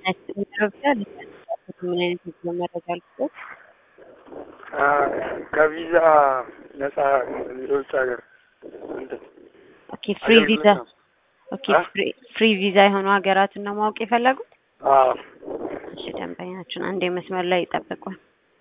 ምን አይነት የጉዞ መረጃ ልስጥዎት? ከቪዛ ነፃ የውጭ ሀገር እንትን ኦኬ ፍሪ ቪዛ አገልግሎት ነው። ኦኬ አ? ፍሪ ፍሪ ቪዛ የሆኑ ሀገራትን ነው ማወቅ የፈለጉት? አዎ እሺ ደንበኛችን አንዴ መስመር ላይ ይጠብቋል።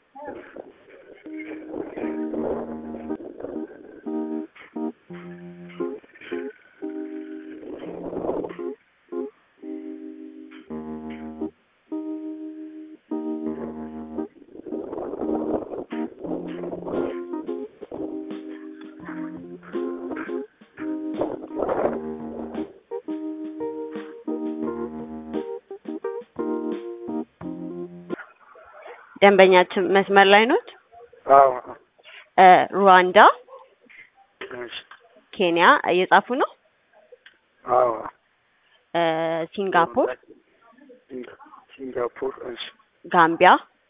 ደንበኛችን መስመር ላይ ኖት? አዎ እ ሩዋንዳ፣ እሺ ኬንያ እየጻፉ ነው? አዎ እ ሲንጋፖር፣ ሲንጋ- ሲንጋፖር እሺ ጋምቢያ፣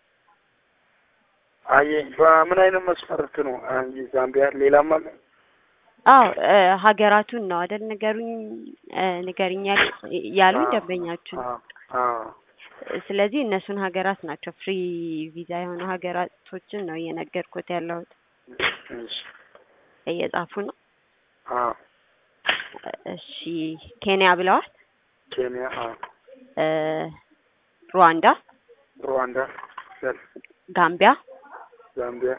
አየ በምን አይነት መስፈርት ነው አየ ዛምቢያ ሌላም አለ አዎ እ ሀገራቱን ነው አይደል ንገሩኝ እ ንገሪኝ ያል- ያሉኝ አዎ፣ ደንበኛችን። አዎ አዎ ስለዚህ እነሱን ሀገራት ናቸው ፍሪ ቪዛ የሆኑ ሀገራቶችን ነው እየነገርኩት ያለሁት። እሺ እየጻፉ ነው? አዎ እሺ ኬንያ ብለዋል። ኬንያ አዎ እ ሩዋንዳ፣ ሩዋንዳ ሰል ጋምቢያ፣ ዛምቢያ